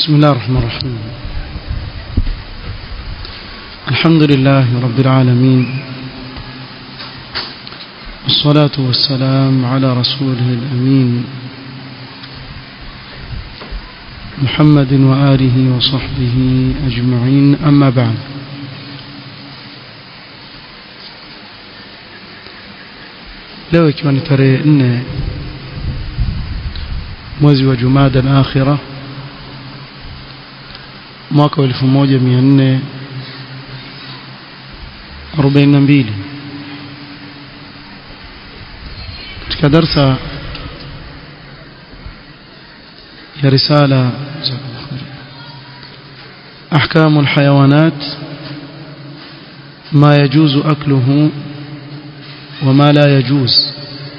بسم الله الرحمن الرحيم الحمد لله رب العالمين والصلاة والسلام على رسوله الأمين محمد وآله وصحبه أجمعين أما بعد leo ikiwa ni tarehe nne mwezi wa jumada al-akhirah mwaka wa 1442 katika darsa ya risala أحكام الحيوانات ما يجوز أكله وما لا يجوز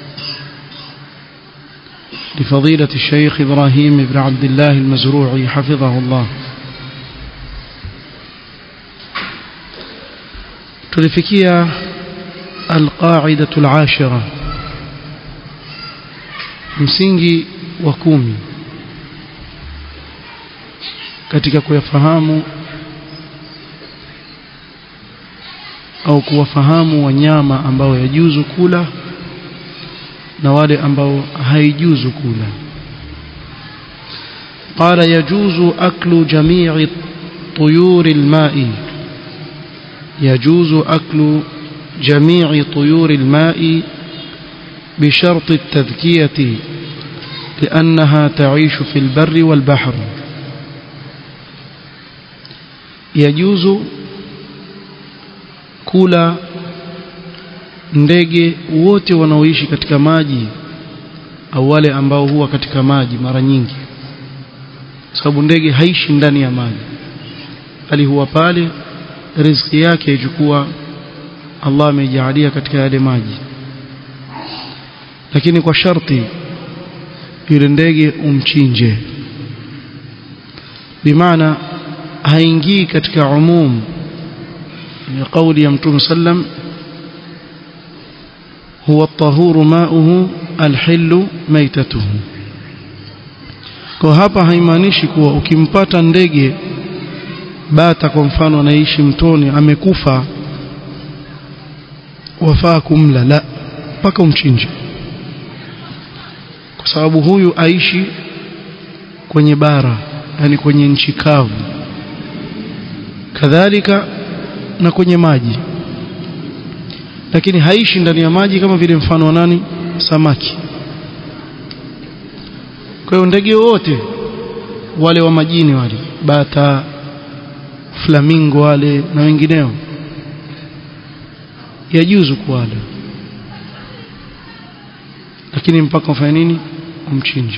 لفضيلة الشيخ إبراهيم بن عبد الله المزروعي حفظه الله tulifikia alqaidatu alashira msingi wa kumi katika kuyafahamu au kuwafahamu wanyama ambao yajuzu kula na wale ambao haijuzu kula قال يجوز أكل جميع طيور الماء يجوز أكل جميع طيور الماء بشرط التذكية لأنها تعيش في البر والبحر يجوز kula ndege wote wanaoishi katika maji au wale ambao huwa katika maji mara nyingi sababu ndege haishi ndani ya maji bali huwa pale riziki yake ichukua Allah ameijalia katika yale maji lakini kwa sharti yule ndege umchinje bimaana haingii katika umum ya kauli ya mtume sallam huwa at-tahuru ma'uhu al-hillu maitatuhu kwa hapa haimaanishi kuwa ukimpata ndege bata kwa mfano anaishi mtoni amekufa wafaa kumla la mpaka umchinje kwa sababu huyu aishi kwenye bara yani kwenye nchi kavu kadhalika na kwenye maji lakini haishi ndani ya maji kama vile mfano wa nani samaki kwa hiyo ndege wote wale wa majini wale bata flamingo wale na wengineo yajuzu kuwala lakini mpaka ufanye nini umchinje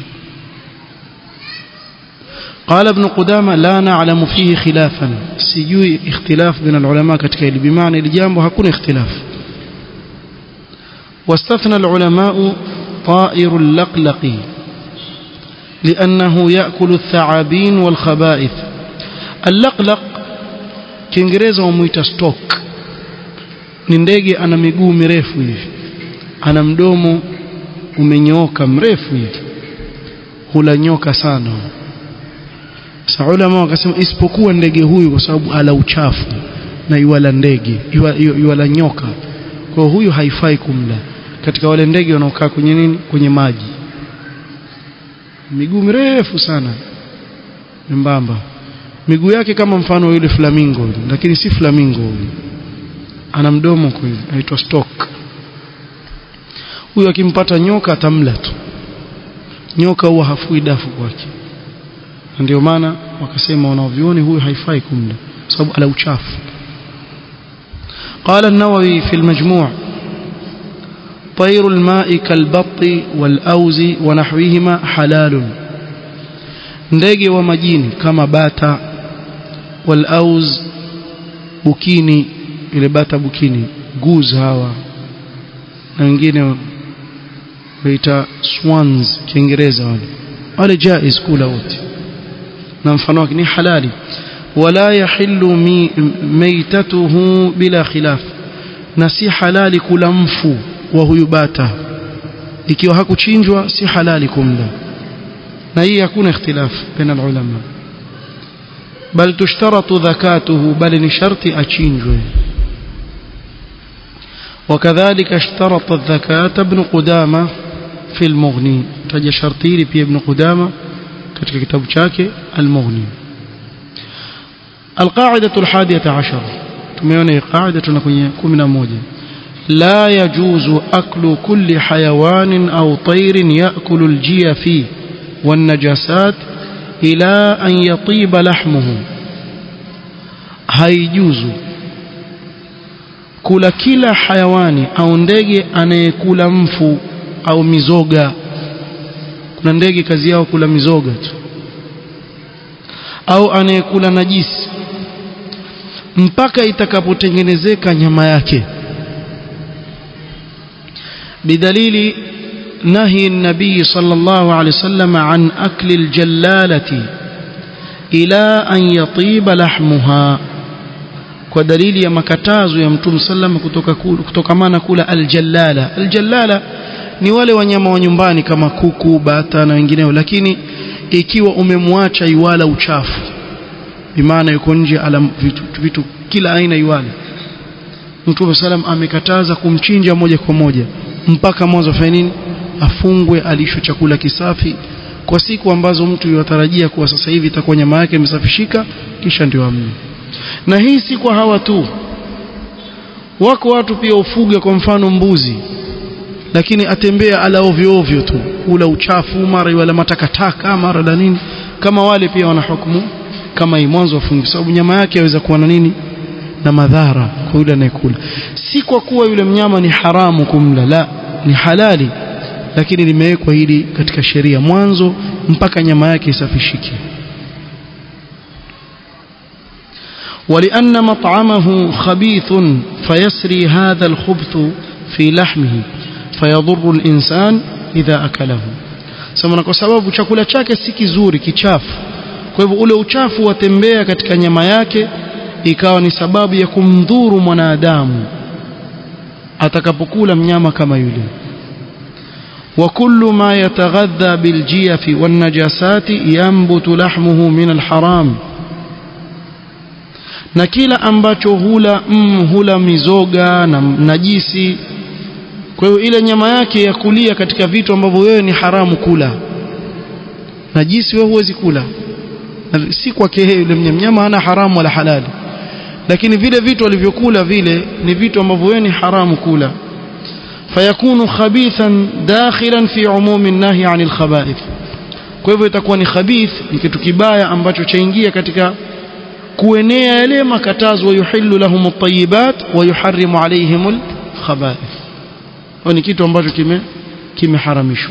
قال ابن قدامة لا نعلم فيه خلافا سيجوي اختلاف بين العلماء كتك بمعنى الجامب هكون اختلاف واستثنى العلماء طائر اللقلق لأنه يأكل الثعابين والخبائث اللقلق kiingereza wamuita stock ni ndege ana miguu mirefu hivi ana mdomo umenyooka mrefu hivi hula nyoka sana saulama wakasema isipokuwa ndege huyu kwa sababu ala uchafu na yuala ndege yuala nyoka kwa huyu haifai kumla katika wale ndege wanaokaa kwenye nini kwenye maji miguu mirefu sana mbamba miguu yake kama mfano yule flamingo lakini si flamingo huyu ana mdomo kwa hiyo anaitwa stock huyu akimpata nyoka atamla tu nyoka huwa hafui dafu kwake ndio maana wakasema wanaovioni huyu haifai kumla sababu ala uchafu قال النووي في المجموع طير الماء كالبط والأوز ونحوهما حلال ndege wa majini kama bata walauz bukini ile bata bukini guz hawa na wengine waita swans kiingereza wale wale jaiz kula wote na mfano wake ni halali wala yahillu maitatuhu bila khilaf na si halali kula mfu wa huyu bata ikiwa hakuchinjwa si halali kumla na hii hakuna ikhtilaf baina ulama bal tushtaratu dhakatuhu bali ni sharti achinjwe وكذلك اشترط الذكاة ابن قدامة في المغني تجا شرطيري في ابن قدامة katika kitabu chake المغني القاعدة الحادية عشر tumeona hii qaida tuna kwenye 11 لا يجوز أكل كل حيوان أو طير يأكل الجيف والنجاسات إلى أن يطيب لحمه haijuzu kula kila hayawani au ndege anayekula mfu au mizoga kuna ndege kazi yao kula mizoga tu au anayekula najisi mpaka itakapotengenezeka nyama yake بدليل نهي النبي صلى الله عليه وسلم عن أكل الجلالة إلى أن يطيب لحمها kwa dalili ya makatazo ya mtume sallam kutoka kutokamana kula aljallala aljallala ni wale wanyama wa nyumbani kama kuku bata na wengineo lakini ikiwa umemwacha iwala uchafu bimaana yuko nje ala vitu, vitu kila aina iwala mtume sallam amekataza kumchinja moja kwa moja mpaka mwanzo afanye nini afungwe alishwe chakula kisafi kwa siku ambazo mtu yatarajia kuwa sasa hivi itakuwa nyama yake imesafishika kisha ndio amni na hii si kwa hawa tu wako watu pia ufuga kwa mfano mbuzi lakini atembea ala ovyo ovyo tu ula uchafu mara wala matakataka mara la nini kama wale pia wana hukumu kama hii mwanzo wafungi sababu nyama yake yaweza kuwa na nini na madhara kwa yule anayekula si kwa kuwa yule mnyama ni haramu kumla la ni halali lakini limewekwa hili katika sheria mwanzo mpaka nyama yake isafishike ولأن مطعمه خبيث فيسري هذا الخبث في لحمه فيضر الإنسان إذا أكله سمنا kwa sababu chakula chake si kizuri kichafu kwa hivyo ule uchafu watembea katika nyama yake ikawa ni sababu ya kumdhuru mwanadamu atakapokula mnyama kama yule وكل ما يتغذى بالجيف والنجاسات ينبت لحمه من الحرام na kila ambacho hula mm, hula mizoga na najisi kwa hiyo ile nyama yake ya kulia katika vitu ambavyo wewe ni haramu kula najisi wewe huwezi kula na si kwake yule mnyama hana haramu wala halali lakini vile vitu alivyokula vile ni vitu ambavyo wewe ni haramu kula fayakunu khabithan dakhilan fi umumi nahi anil khaba'ith kwa hivyo itakuwa ni khabith ni kitu kibaya ambacho chaingia katika kuenea yale makatazo yuhillu lahum at-tayyibat wa yuharrimu alayhim al-khaba'ith ni kitu ambacho kime kimeharamishwa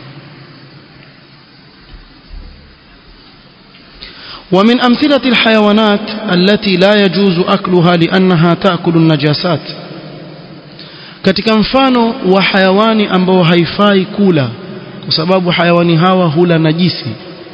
ومن أمثلة الحيوانات التي لا يجوز أكلها لأنها تأكل النجاسات katika mfano wa hayawani ambao haifai kula kwa sababu hayawani hawa hula najisi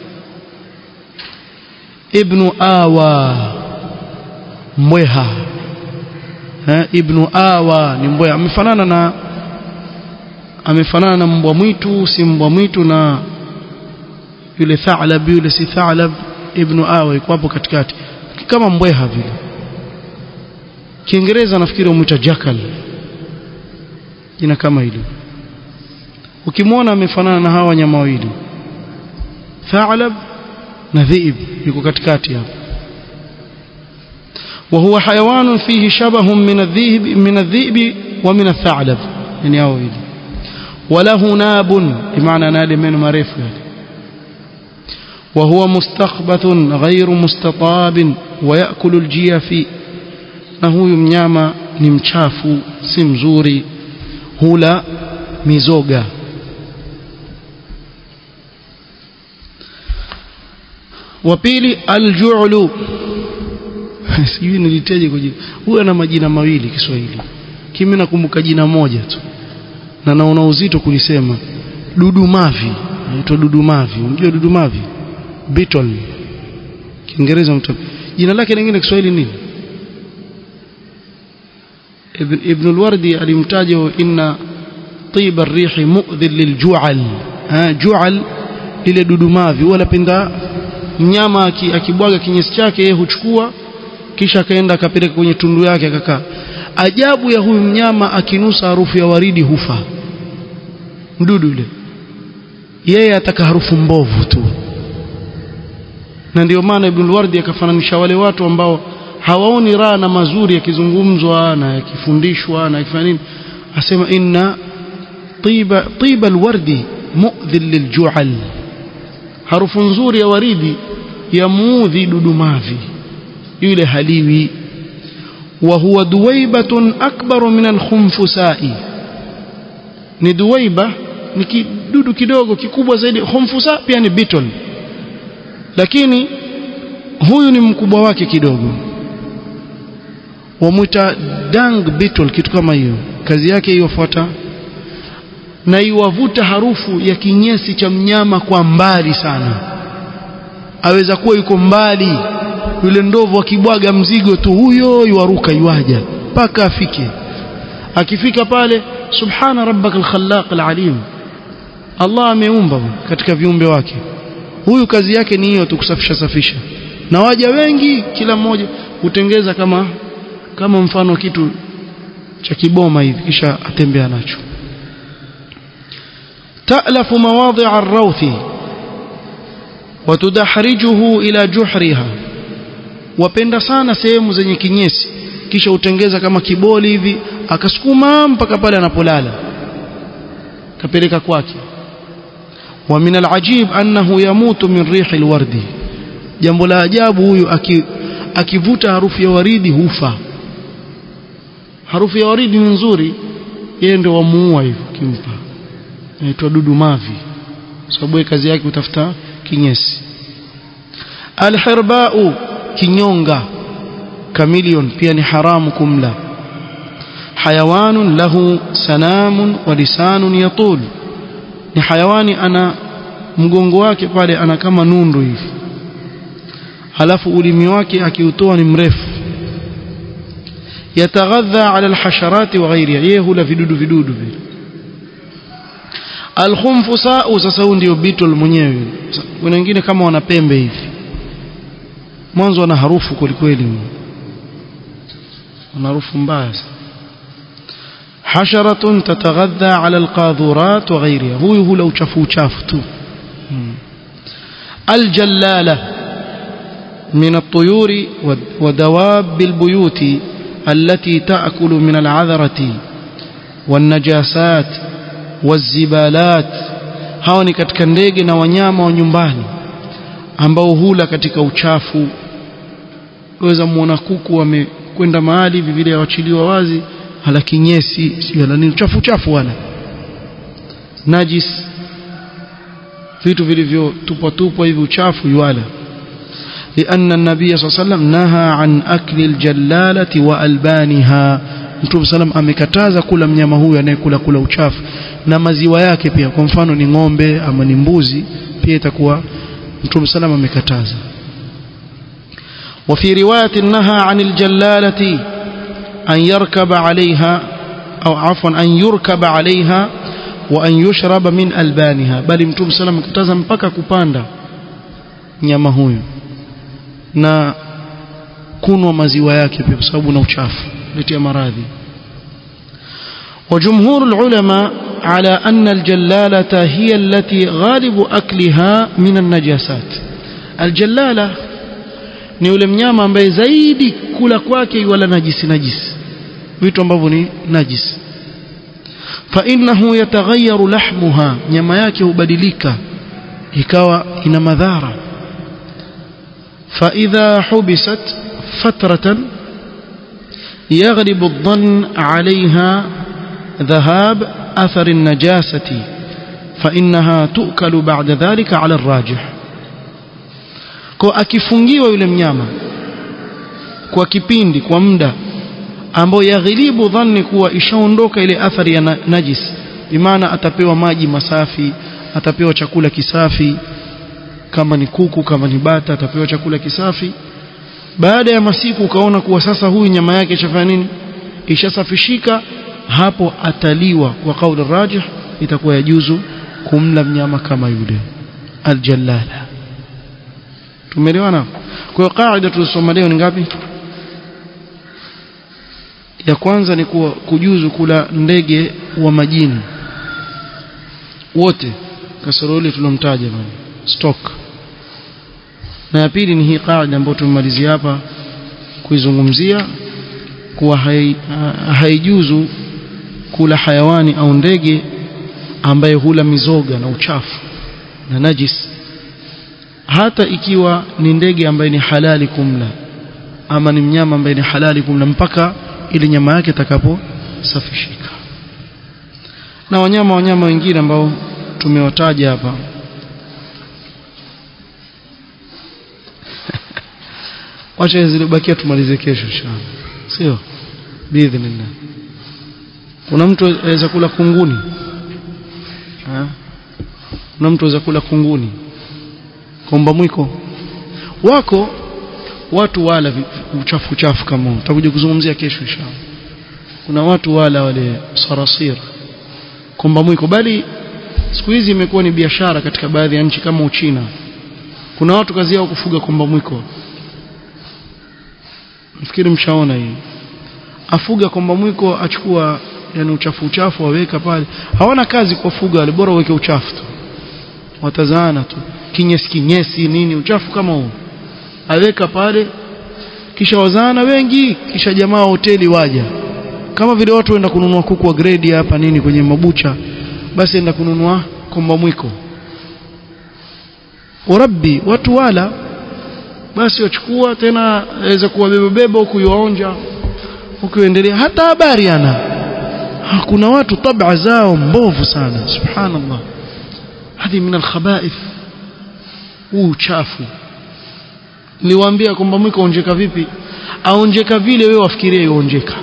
ibnu awa mbweha eh, ibnu awa ni mbweha amefanana na amefanana na mbwa mwitu si mbwa mwitu na yule thalab yule si thalab ibnu awa iko hapo katikati kama mbweha vile kiingereza nafikiri umwita jackal jina kama hilo ukimwona amefanana na hawa wanyama wawili thalab na dhiib yuko katikati hapo وهو حيوان فيه شبه من الذئب من الذئب ومن الثعلب يعني هو وله ناب بمعنى نال من مريف يعني وهو مستخبث غير مستطاب ويأكل الجيف نهو mnyama ni mchafu si mzuri hula mizoga wa pili alju'lu sijui niliteje kwa jina huyu ana majina mawili Kiswahili kimi nakumbuka jina moja tu na naona uzito kulisema dudumavi anaitwa dudumavi unajua dudumavi beetle kiingereza mtu jina lake lingine Kiswahili nini ibn, ibn al-wardi alimtaja inna طيب الريح مؤذن للجعل ها جعل lile dudumavi wala penda mnyama akibwaga kinyesi chake yeye huchukua kisha akaenda akapeleka kwenye tundu yake akakaa ajabu ya huyu mnyama akinusa harufu ya waridi hufa mdudu yule yeye ataka harufu mbovu tu na ndio maana Ibn Wardi akafananisha wale watu ambao hawaoni raha na mazuri yakizungumzwa na yakifundishwa na yakifanya nini asema inna tiba tiba alwardi mu'dhil lilju'al harufu nzuri ya waridi yamuudhi dudumavi yule haliwi wa huwa duwaibatun akbaru min alkhumfusai ni duwaiba ni kidudu kidogo kikubwa zaidi khumfusa pia ni beetle lakini huyu ni mkubwa wake kidogo wamwita dung beetle kitu kama hiyo kazi yake iyofuata na iwavuta harufu ya kinyesi cha mnyama kwa mbali sana aweza kuwa yuko mbali yule ndovu akibwaga mzigo tu huyo yuaruka yuaja mpaka afike akifika pale subhana rabbaka alkhallaq alalim Allah ameumba katika viumbe wake huyu kazi yake ni hiyo tu kusafisha safisha na waja wengi kila mmoja hutengeza kama kama mfano kitu cha kiboma hivi kisha atembea nacho تألف مواضع الروث وتدحرجه إلى جحرها wapenda sana sehemu zenye kinyesi kisha utengeza kama kiboli hivi akasukuma mpaka pale anapolala kapeleka kwake wa min alajib annahu yamutu min rihi alwardi jambo la ajabu huyu akivuta harufu ya waridi hufa harufu ya waridi ni nzuri yeye ndio wamuua hivyo kimpa inaitwa dudu mavi sababu kazi yake utafuta kinyesi alhirbau kinyonga kamilion pia ni haramu kumla hayawanun lahu sanamun wa lisanun yatul ni hayawani ana mgongo wake pale ana kama nundu hivi halafu ulimi wake akiutoa ni mrefu yataghadha ala alhasharati wa ghairiha yeye hula vidudu vidudu vile alkhumfusau sasa huyu ndio beetle mwenyewe kuna wengine kama wana pembe hivi mwanzo wana harufu kwelikweli wana harufu mbaya حشرة تتغذى على القاذورات وغيرها هو هو لو شافوا شافت الجلالة من الطيور ودواب البيوت التي تأكل من العذرة والنجاسات والزبالات hawa ni katika ndege na wanyama wa nyumbani ambao hula katika uchafu waweza muona kuku wamekwenda mahali hivi vile wachiliwa wazi hala kinyesi sio nini uchafu uchafu wala najis vitu vilivyotupwa tupwa hivi uchafu yuala لأن النبي صلى الله عليه وسلم نهى عن أكل الجلالة وألبانها Mtume salam amekataza kula mnyama huyu anayekula kula uchafu na maziwa yake pia kwa mfano ni ng'ombe ama ni mbuzi pia itakuwa Mtume salam amekataza وفي رواية نهى عن الجلالة أن يركب عليها أو عفوا أن يركب عليها وأن يشرب من ألبانها بل متوم سلام كتازا mpaka kupanda nyama huyu na kunwa maziwa yake pia kwa sababu na uchafu letea maradhi وجمهور العلماء على أن الجلالة هي التي غالب أكلها من النجاسات الجلالة ni yule mnyama ambaye zaidi kula kwake wala najisi najisi vitu ambavyo ni najisi fa innahu yataghayyaru lahmuha nyama yake hubadilika ikawa ina madhara fa idha hubisat fatratan يغلب الظن عليها ذهاب أثر النجاسة فإنها تؤكل بعد ذلك على الراجح kwa akifungiwa yule mnyama kwa kipindi kwa muda ambao yaghilibu dhanni kuwa ishaondoka ile athari ya najis bimaana atapewa maji masafi atapewa chakula kisafi kama ni kuku kama ni bata atapewa chakula kisafi baada ya masiku ukaona kuwa sasa huyu nyama yake ishafanya nini ishasafishika hapo ataliwa kwa kauli rajih itakuwa yajuzu kumla mnyama kama yule aljallala tumeelewana kwa hiyo kaida tulisoma leo ni ngapi ya kwanza ni kuwa kujuzu kula ndege wa majini wote kasoro ile tulomtaja bwana stock na ya pili ni hii kaida ambayo tumemalizia hapa kuizungumzia kuwa haijuzu kula hayawani au ndege ambaye hula mizoga na uchafu na najis hata ikiwa ni ndege ambaye ni halali kumla ama ni mnyama ambaye ni halali kumla mpaka ili nyama yake itakaposafishika na wanyama wanyama wengine ambao tumewataja hapa wacha zilibakia tumalize kesho inshallah sio biidhnillah kuna mtu aweza kula kunguni ha? kuna mtu aweza kula kunguni komba mwiko wako watu wala uchafu uchafu kama tutakuja kuzungumzia kesho inshallah kuna watu wala wale sarasir komba mwiko bali siku hizi imekuwa ni biashara katika baadhi ya nchi kama Uchina kuna watu kazi yao kufuga komba mwiko nafikiri mshaona hii afuga komba mwiko achukua yani uchafu uchafu waweka pale hawana kazi kuwafuga wale bora uweke uchafu tu watazaana tu kinyesi kinyesi nini uchafu kama huo aweka pale kisha wazaana wengi kisha jamaa wa hoteli waja kama vile watu waenda kununua kuku wa grade hapa nini kwenye mabucha basi enda kununua komba mwiko urabbi watu wala basi wachukua tena aweza kuwabeba beba huku yuwaonja ukiendelea hata habari ana kuna watu tabia zao mbovu sana subhanallah hadi min alkhabaith huu uchafu niliwaambia kwamba mwiko onjeka vipi aonjeka vile wewe wafikirie yuonjeka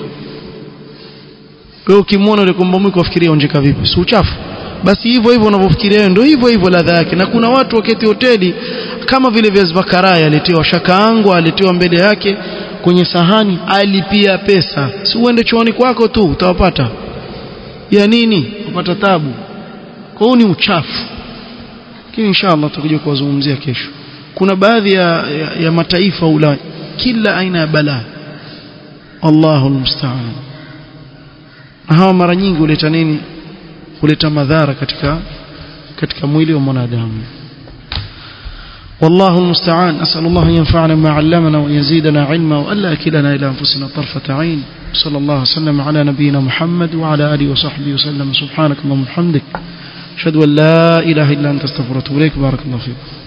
wewe ukimwona yule komba mwiko wafikirie onjeka vipi si uchafu basi hivyo hivyo unavyofikiria wewe ndio hivyo hivyo ladha yake na kuna watu waketi hoteli kama vile viazi bakarai aletewa shakaango aletewa mbele yake kwenye sahani alipia pesa si uende chooni kwako tu utawapata ya nini upata tabu kwa hiyo ni uchafu lakini inshallah tutakuja kuwazungumzia kesho kuna baadhi ya, ya, ya mataifa ula kila aina ya balaa Allahu almusta'an hawa mara nyingi huleta nini huleta madhara katika katika mwili wa mwanadamu والله المستعان أسأل الله أن ينفعنا ما علمنا وأن يزيدنا علما وألا أكلنا إلى أنفسنا طرفة عين صلى الله وسلم على نبينا محمد وعلى آله وصحبه وسلم سبحانك اللهم وبحمدك أشهد أن لا إله إلا أنت استغفرك وأتوب إليك بارك الله فيكم